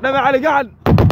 dhame cali gacan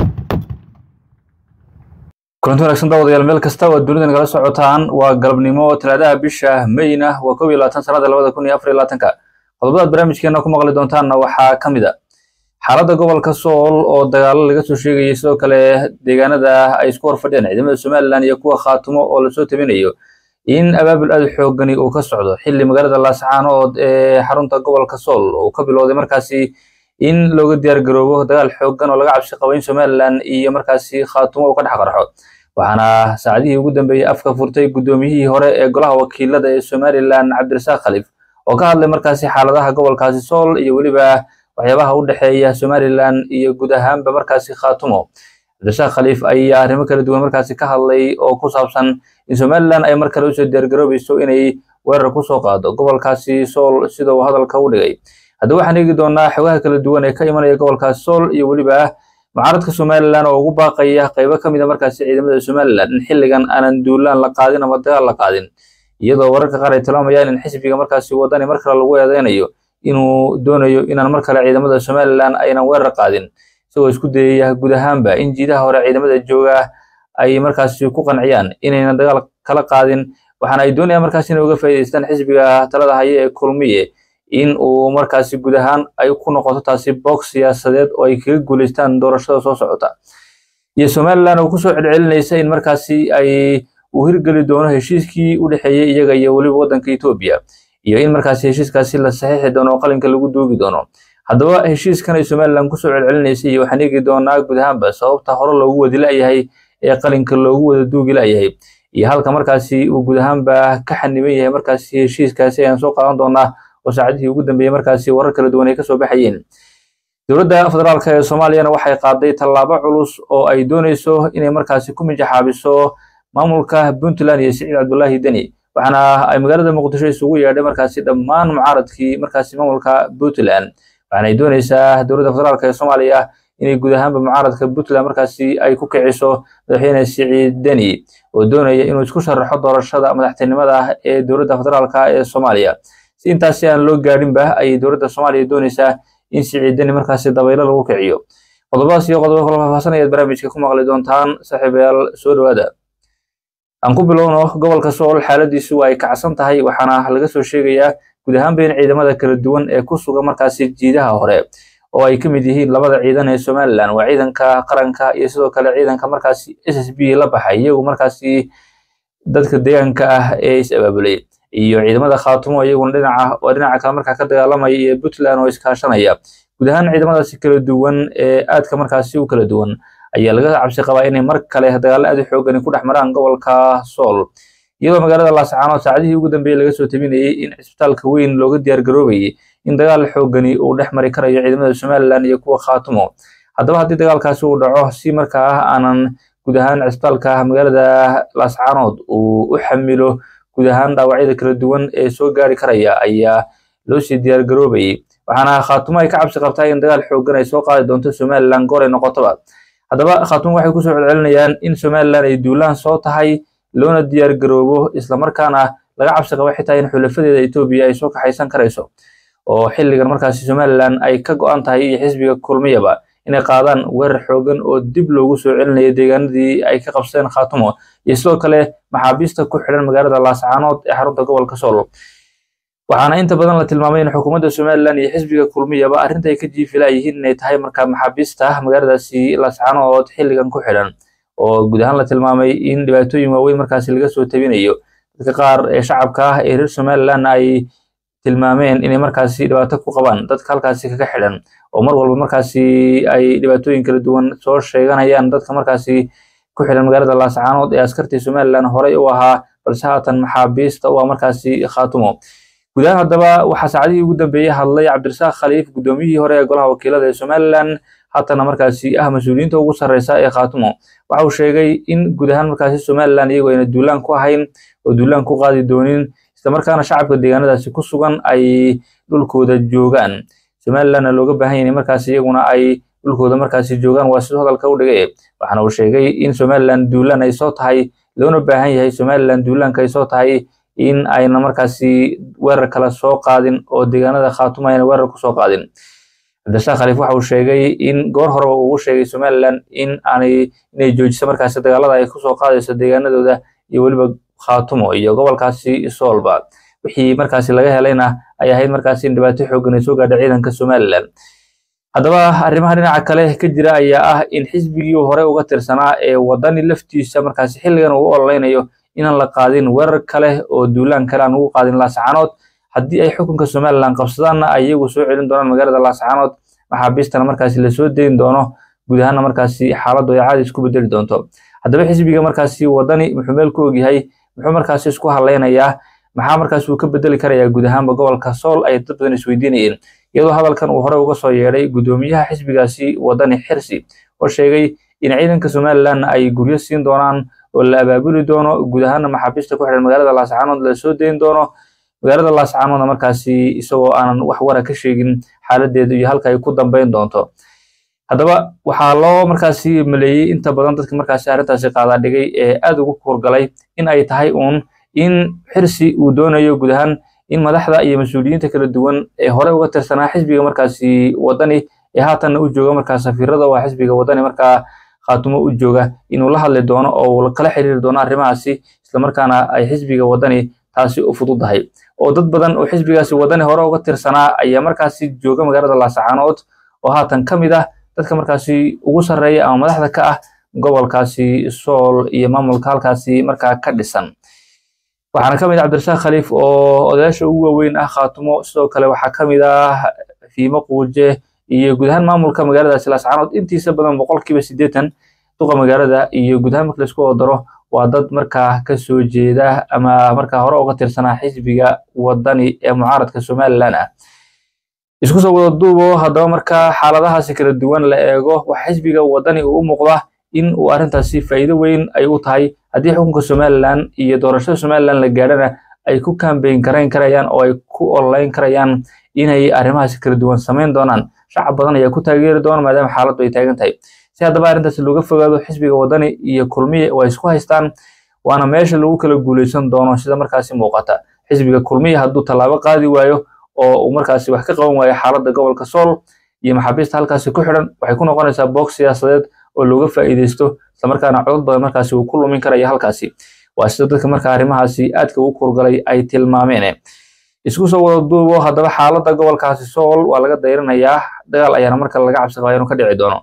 kulanti wanagsan daawadayaal meel kasta oo dunida nagala socotaan waa galabnimo talaadaha bisha mayna waa kob iyo labaatan sanada labada kun iyo afar iyo labaatanka qodobadaad barnaamijkeena ku maqli doontaanna waxaa ka mid a xaaladda gobolka sool oo dagaalo laga soo sheegayay sidoo kale deegaanada ay isku horfadhiyaan ciidamada somalilan iyo kuwa khaatumo oo lasoo tabinayo in abaabul aad xoogani uu ka socdo xilli magaalada laascaanood ee xarunta gobolka sool uu ka bilowday markaasi in looga diyaar garoobo dagaal xoogan oo laga cabsi qabo in somalilan iyo markaasi khaatumo uu ka dhex qarxo waxaana saacadihii ugu dambeeyey afka furtay guddoomiyihii hore ee golaha wakiilada ee somalilan cabdirasaaq khaliif oo ka hadlay markaasi xaaladaha gobolkaasi sool iyo weliba waxyaabaha u dhexeeya somalilan iyo guud ahaanba markaasi khaatumo cabdirasaaq khaliif ayaa arrimo kala duwan markaasi ka hadlay oo ku saabsan in somalilan ay mar kale usoo diyaargaroobayso inay weerar kusoo qaado gobolkaasi sool sida uu hadalka u dhigay haddaba waxaan eegi doonaa xogaha kala duwan ee ka imanaya gobolkaasi sool iyo weliba mucaaradka somalilan oo ugu baaqaya qaybo ka mid a markaasi ciidamada somalilan in xilligan aanan duulaan la qaadin ama dagaal la qaadin iyadoo wararka qaar ay tilmaamayaan in xisbiga markaasi wadani mar kale lagu eedeynayo inuu doonayo inaan mar kale ciidamada somalilan aynan weerar qaadin isagoo isku dayaya guud ahaanba in jiidaha hore ciidamada jooga ay markaasi ku qanciyaan inaynan dagaal kala qaadin waxaana ay doonayaan markaasi inay uga faa'iidaystaan xisbiga talada haya ee kulmiye in uu markaasi guud ahaan ay ku noqoto taasi box siyaasadeed oo ay kaga guulaystaan doorashada soo socota iyo somalilan oo kusoo celcelinaysa in markaasi ay uu hirgeli doono heshiiskii u dhexeeyey iyaga iyo weliba waddanka etoobiya iyo in markaasi heshiiskaasi la saxiixi doono oo qalinka lagu duugi doono haddaba heshiiskan ay somalilan kusoo celcelinaysay iyo waxaan eegi doonaa guud ahaanba sababta hore loogu wadi la'yahay ee qalinka loogu wada duugi la'yahay iyo halka markaasi uu guud ahaanba ka xaniban yahay markaasi heshiiskaasi ayaan soo qaadan doonaa oo saacadihii ugu dambeeyey markaasi warar kala duwan ay kasoo baxayeen dowladda federaalka ee soomaaliyana waxay qaaday tallaabo culus oo ay doonayso inay markaasi ku mijaxaabiso maamulka puntland iyo siciid cabdullaahi deni waxaana ay magaalada muqdisho isugu yeedhay markaasi dhammaan mucaaradkii markaasi maamulka puntland waxaanay doonaysaa dowladda federaalka ee soomaaliya inay guud ahaanba mucaaradka puntland markaasi ay ku kiciso madaxweyne siciid deni oo doonaya inuu isku sharaxo doorashada madaxtinimada ee dowladda federaalka ee soomaaliya si intaasi aan loo gaadhinba ayay dowladda soomaaliya doonaysaa in siciidani markaasi dabaylo lagu kiciyo qodobadaas iyo qodobo kala faahfaahsan ayaad barnaamijka ku maqli doontaan saaxiibayaal soo dhowaada aan ku bilowno gobolka sool xaaladiisu ay kacsan tahay waxaana laga soo sheegayaa guud ahaanba in ciidamada kala duwan ee ku sugan markaasi jiidaha hore oo ay ka mid yihiin labada ciidan ee somalilan waa ciidanka qaranka iyo sidoo kale ciidanka markaasi s s b la baxay iyagu markaasi dadka deegaanka ah ee is abaabulay iyo ciidamada khaatumo iyaguna dhinaca oo dhinaca kale markaa ka dagaalamaya iyo puntland oo iskaashanaya guud ahaan ciidamadaasi kala duwan ee aadka markaasi u kala duwan ayaa laga cabsi qabaa inay mar kale dagaallo aad u xoogani ku dhex maraan gobolka sool iyadoo magaalada laascaanood saacadihii ugu dambeeyey laga soo tabinayay in cisbitaalka weyn looga diyaar garoobayay in dagaal xoogani uu dhex mari karayo ciidamada somalilan iyo kuwa khaatumo haddaba haddii dagaalkaasi uu dhaco si markaa aanan guud ahaan cisbitaalka magaalada laascaanood uu u xamilo guud ahaan dhaawacyada kala duwan ee soo gaari karaya ayaa loo sii diyaar garoobayay waxaana khaatumo ay ka cabsi qabtaa in dagaal xoogan ay soo qaadi doonto somalilan goor ay noqotoba haddaba khaatumo waxay kusoo celcelinayaan in somalilan ay duulaan soo tahay loona diyaar garoobo islamarkaana laga cabsi qabo xitaa in xulafadeeda etoobiya ay soo kaxaysan karayso oo xilligan markaasi somalilan ay ka go-an tahay iyo xisbiga kulmiyaba inay qaadaan weerar xoogan oo dib loogu soo celinayo deegaanadii ay ka qabsadeen khaatumo iyo sidoo kale maxaabiista ku xidhan magaalada laascaanood ee xarunta gobolka sool waxaana inta badan la tilmaamay in xukuumadda somalilan iyo xisbiga kulmiyaba arrinta ay ka jiifilayihiin inay tahay markaa maxaabiista magaaladaasi laascaanood xilligan ku xidhan oo guud ahaan la tilmaamay in dhibaatooyin waaweyn markaasi laga soo tabinayo dadka qaar ee shacabka ah ee reer somalilan ay tilmaameen inay markaasi dhibaato ku qabaan dadka halkaasi kaga xidhan oo mar walba markaasi ay dhibaatooyin kala duwan soo sheeganayaan dadka markaasi ku xidhan magaalada laascaanood ee askartii somalilan horey u ahaa balse haatan maxaabiista u ah markaasi khaatumo guud ahaan haddaba waxaa saacadihii ugu dambeeyey hadlay cabdirasaaq khaliif guddoomiyihii hore ee golaha wakiilada ee somalilan haatana markaasi ah mas-uuliyiinta ugu sarreysa ee khaatumo waxa uu sheegay in guud ahaan markaasi somalilan iyagoo ayna duulaan ku ahayn oo duulaan ku qaadi doonin islamarkaana shacabka deegaanadaasi ku sugan ay dhulkooda joogaan somalilanna looga baahan yahay markaasi iyaguna ay dhulkooda markaasi joogaan waa siduu hadalka u dhigay waxaana uu sheegay in somalilan duulaan ay soo tahay loona baahan yahay somalilan duulaanka ay soo tahay in ayna markaasi weerar kale soo qaadin oo deegaanada khaatuma ayna weerar kusoo qaadin cabdirasaaq khaliif waxa uu sheegay in goor horeba uu sheegay somalilan in aanay inay joojiso markaasi dagaalada ay kusoo qaadayso deegaanadooda iyo weliba khaatumo iyo gobolkaasi soolba wixii markaasi laga helayna ay ahayd markaasi in dhibaato xooggan ay soo gaadha ciidanka somalilan haddaba arrimaha dhinaca kale ka jira ayaa ah in xisbigii hore uga tirsanaa ee wadani laftiisa markaasi xilligan uu ololeynayo inaan la qaadin weerar kale oo duulaan kale aan ugu qaadin laascaanood haddii ay xukunka somalilan qabsadaanna ay iyagu soo celin doonaan magaalada laascaanood maxaabiistana markaasi lasoo dayn doono guud ahaana markaasi xaaladdu ay caadi isku bedeli doonto haddaba xisbiga markaasi wadani muxuu meel ku ogyahay muxuu markaasi isku hadlaynayaa maxaa markaasi uu ka bedeli karayaa guud ahaanba gobolka sool ay dad badan isweydiinayeen iyadoo hadalkan uu hore uga soo yeedhay guddoomiyaha xisbigaasi wadani xirsi oo sheegay in ciidanka somalilan ay guryo siin doonaan oo la abaabuli doono guud ahaana maxaabiista ku xidhan magaalada laascaanood lasoo dayn doono magaalada laascaanoodna markaasi isagoo aanan wax wara ka sheegin xaaladeedu iyo halka ay ku dambeyn doonto haddaba waxaa loo markaasi maleeyey inta badan dadka markaasi arrintaasi qaadaa dhigay ee aad ugu kuurgalay in ay tahay uun in xirsi uu doonayo guud ahaan in madaxda iyo mas-uuliyiinta kala duwan ee hore uga tirsanaa xisbiga markaasi wadani ee haatanna u jooga markaa safiirada waa xisbiga wadani markaa khaatumo u jooga inuu la hadli doono oo uu kala xiriiri doono arrimahaasi islamarkaana ay xisbiga wadani taasi u fududahay oo dad badan oo xisbigaasi wadani hore uga tirsanaa ayaa markaasi jooga magaalada laasacaanood oo haatan ka mid ah dadka markaasi ugu sarreeya ama madaxda ka ah gobolkaasi sool iyo maamulka halkaasi markaa ka dhisan waxaana ka mid ah cabdirasaaq khaliif oo odayaasha ugu waaweyn ah khaatumo sidoo kale waxaa ka mid ah fiimo quuje iyo guud ahaan maamulka magaaladaasi laascaanood intiisa badan boqolkiiba siddeetan duqa magaalada iyo guud ahaan marka laisku odaro waa dad markaa ka soo jeeda ama markaa hore uga tirsanaa xisbiga wadani ee mucaaradka somalilan ah isku soo wada duubo haddaba markaa xaaladahaasi kala duwan la eego waxa xisbiga wadani uu u muuqda in uu arrintaasi faa'iido weyn ay u tahay haddii xukunka somalilan iyo doorashada somalilan la gaadhana ay ku kambeyn karayn karayaan oo ay ku ololeyn karayaan inay arrimahaasi kala duwan samayn doonaan shacab badan ayaa ku taageeri doona maadaama xaaladdu ay taagan tahay si haddaba arrintaasi looga fogaado xisbiga wadani iyo kulmiye waa isku haystaan waana meesha lagu kala guuleysan doono sida markaasi muuqata xisbiga kulmiye hadduu tallaabo qaadi waayo oo uu markaasi wax ka qaban waayo xaaladda gobolka sool iyo maxaabiista halkaasi ku xidhan waxay ku noqonaysaa boog siyaasadeed oo looga faa'iideysto islamarkaana codod badan markaasi uu ku lumin karaya halkaasi waa sida dadka marka arrimahaasi aadka ugu kurgalay ay tilmaameen isku soo wada duubo haddaba xaaladda gobolkaasi sool waa laga dayrinayaa dagaal ayaana marka laga cabsi qabaa inuu ka dhici doono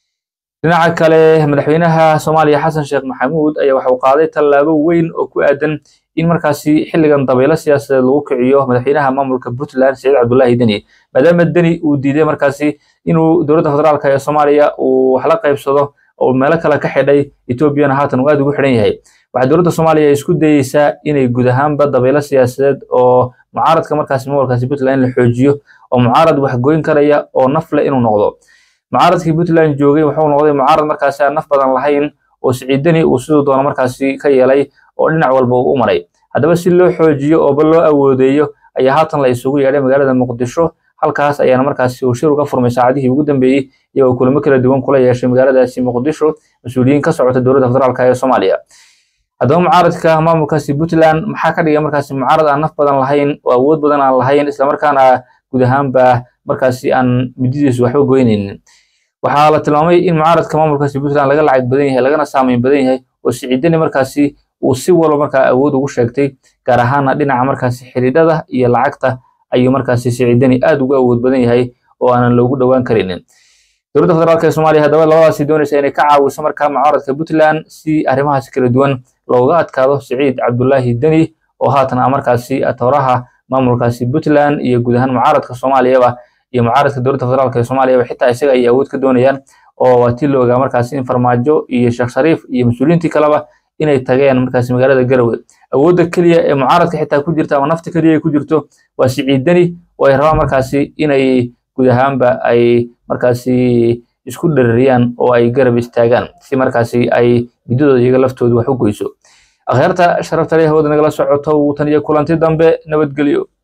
dhinaca kale madaxweynaha soomaaliya xasan sheekh maxamuud ayaa waxuu qaaday tallaabo weyn oo ku aadan in markaasi xilligan dabaylo siyaasadeed lagu kiciyo madaxweynaha maamulka puntland saciid cabdullaahi deni maadaama deni uu diiday markaasi inuu dowladda federaalka ee soomaaliya uu wax la qaybsado oo meelo kale ka xidhay etoobiyana haatan uu aad ugu xidhan yahay waxay dowladda soomaaliya isku dayeysaa inay guud ahaanba dabaylo siyaasadeed oo mucaaradka markaasi maamulkaasi puntland in la xoojiyo oo mucaarad wax goyn karaya oo naf leh inuu noqdo mucaaradkii puntland joogay wuxuu noqday mucaarad markaasi aan naf badan lahayn oo siciidani uu siduu doono markaasi ka yeelay oo dhinac walba uu u maray haddaba si loo xoojiyo ooba loo awoodeeyo ayaa haatan la isugu yeedhay magaalada muqdisho halkaas ayaana markaasi uu shir uga furmay saacadihii ugu dambeeyey iyagoo kulamo kala duwan kula yeeshay magaaladaasi muqdisho mas-uuliyiin ka socota dowladda federaalka ee soomaaliya haddaba mucaaradka maamulkaasi puntland maxaa ka dhigay markaasi mucaarad aan naf badan lahayn oo awood badan aan lahayn islamarkaana guud ahaanba markaasi aan mididiisu waxba goynaynin waxaa la tilmaamay in mucaaradka maamulkaasi puntland laga lacag badan yahay lagana saameyn badan yahay oo siciidani markaasi uu si walba markaa awood ugu sheegtay gaar ahaana dhinaca markaasi xidhiidhada iyo lacagta ayuu markaasi siciidani aad ugu awood badan yahay oo aanan loogu dhowaan karinin dowladda federaalk ee soomaaliya haddaba labadaasi doonaysa inay ka caawiso markaa mucaaradka puntland si arrimahaasi kala duwan looga adkaado siciid cabdullaahi deni oo haatan ah markaasi atooraha maamulkaasi puntland iyo guud ahaan mucaaradka soomaaliyaba iyo mucaaradka dowladda federaalk ee soomaaliyaba xitaa isaga ay awood ka doonayaan oo waa tii la ogaa markaasi in farmaajo iyo sheekh shariif iyo mas-uuliyiintii kaleba inay tageen markaasi magaalada garowe awoodda keliya ee mucaaradka xitaa ku jirta ama nafta keliya ay ku jirto waa siciidani oo ay rabaan markaasi inay guud ahaanba ay markaasi isku dherariyaan oo ay garab istaagaan si markaasi ay midadooda iyaga laftoodu wax u goyso akhyaarta sharafta leh hawada nagala socoto tan iyo kulanti dambe nabadgelyo